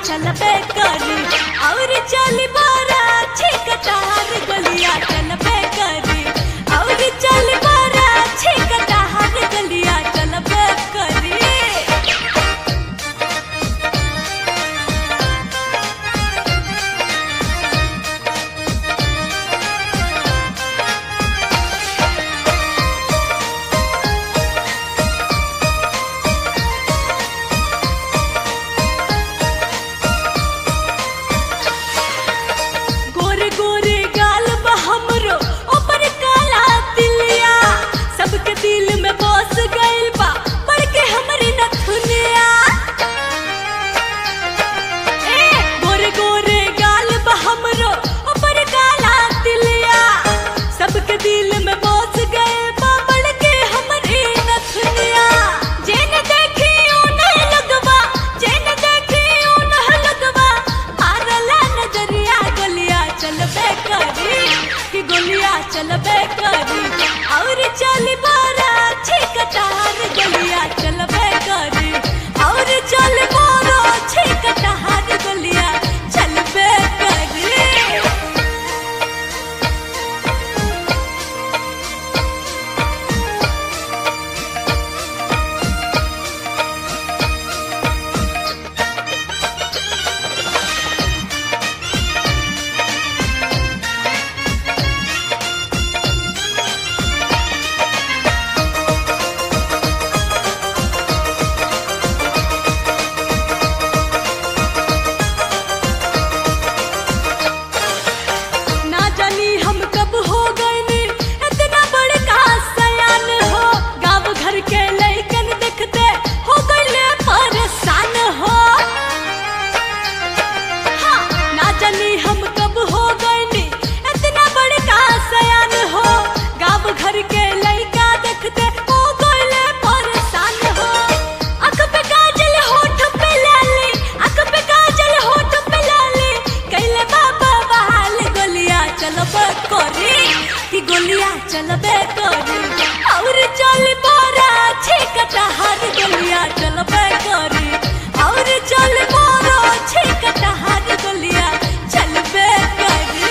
चलबे करी और चली बारा छिकटार गलिया चलबे करी और चली बारा छिकटार गलिया चलबे करी गोरे गोरे गाल बा हमरो ऊपर काला तिलिया सबके दिल में बस गइल बा पड़ के हमरी नथुनिया ए गोरे गोरे गाल बा हमरो ऊपर काला तिलिया सबके दिल में बस गइल बा पड़ के हमरी नथुनिया जेन देखी उन्हें लगवा जेन देखी उन्हें लगवा मारला नजरिया गलिया चलबे करी कि गोलिया चलबे करी और चली बारा छिकटार गलिया चलबे करी और चल बारा छिकटार गलिया चलबे करी ना जानी हम कब हो गए ने इतना बड़का सयान हो गांव घर के लइकन देखते हो गइले परेशान हो हाँ, ना जानी हम कब हो गए ने इतना बड़का सयान हो गांव घर के लइका देखते हो गइले परेशान हो अख पे काजल होठ पे लाली अख पे काजल होठ पे लाली कैले बाबा बहाल गोलिया चलबे करी कि गोलिया चलबे करी और चल बोरा छिकटा हाथ गोलिया चलबे करी और चल बोरा छिकटा हाथ गोलिया चलबे करी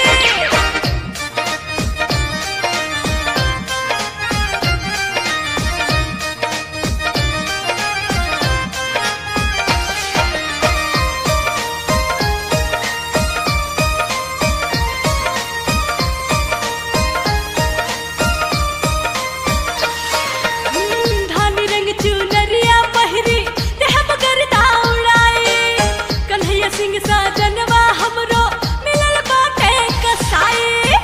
धानी रंग चुनरिया पहिरी देह मगर उड़ाई कन्हैया सिंह साजनवा हमरो मिलल बाटे कसाई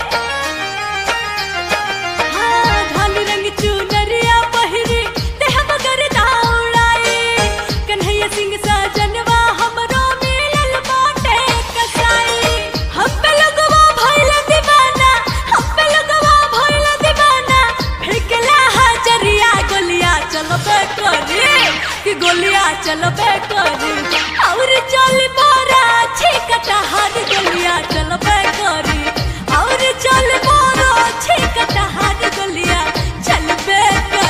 हाँ धानी रंग चुनरिया पहिरी देह मगर उड़ाई कन्हैया सिंह साजनवा हमरो मिलल बाटे कसाई हम पे लगवा भइल दीवाना हम पे लगवा भइल दीवाना फेंकला हजरिया गोलिया चलबे करी कि गोलिया चलबे करी और चल बारा छिकटा हाथ गोलिया चलबे करी और चल बारा छिकटा हाथ गोलिया चलबे करी